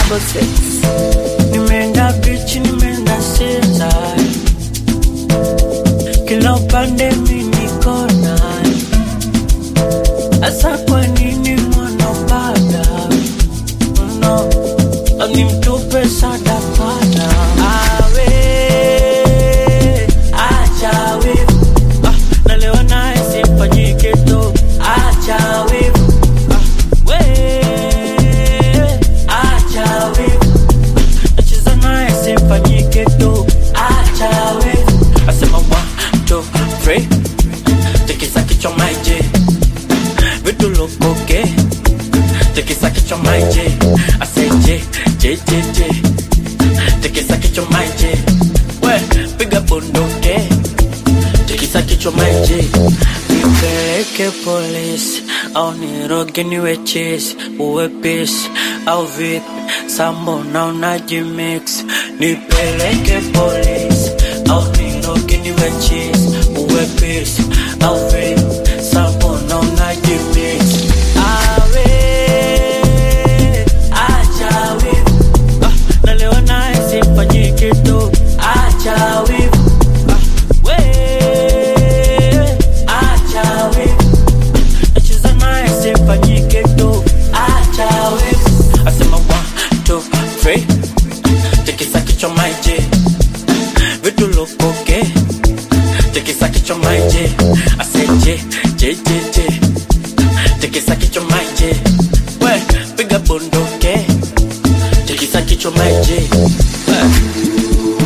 triple six. Nimeenda beach, nimeenda seza, kila upande mi niko naye. Asa kwa nini mwanapanda no, nimtupe sadakana awe acha wivu ah, nalewa naye simfanyike tu acha wivu ah, we acha wivu nacheza naye simfanyike tu acha wivu asema one two three tikisa kichwa maije vitu lokoke tikisa kichwa maije aseje je je je tikisa kichwa maije we piga bunduke tikisa kichwa maije nipeleke polisi au niroge niwe chesi uwe pisi au vipi sambo na unajimix nipeleke polisi au niroge niwe chesi uwe pisi au vipi sambo na unajimix awe acha wivu ah, nalewa naye simfanyike tu acha wivu ah, we acha wivu nacheza naye simfanyike tu acha wivu asema one two three tikisa kichwa maije vitu lokoke tikisa kichwa maije aseje je je je tikisa kichwa maije we piga bunduke tikisa kichwa maije we.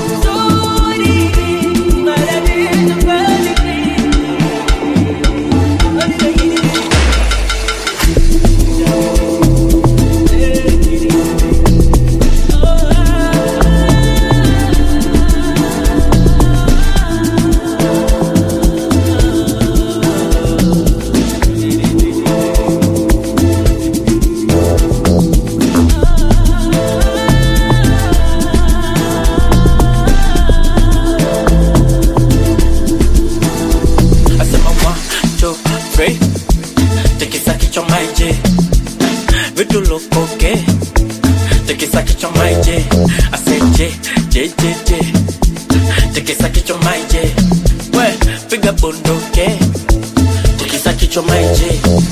asema one two three tikisa kichwa maije vitu lokoke tikisa kichwa maije aseje je je je tikisa kichwa maije we piga bunduke tikisa kichwa maije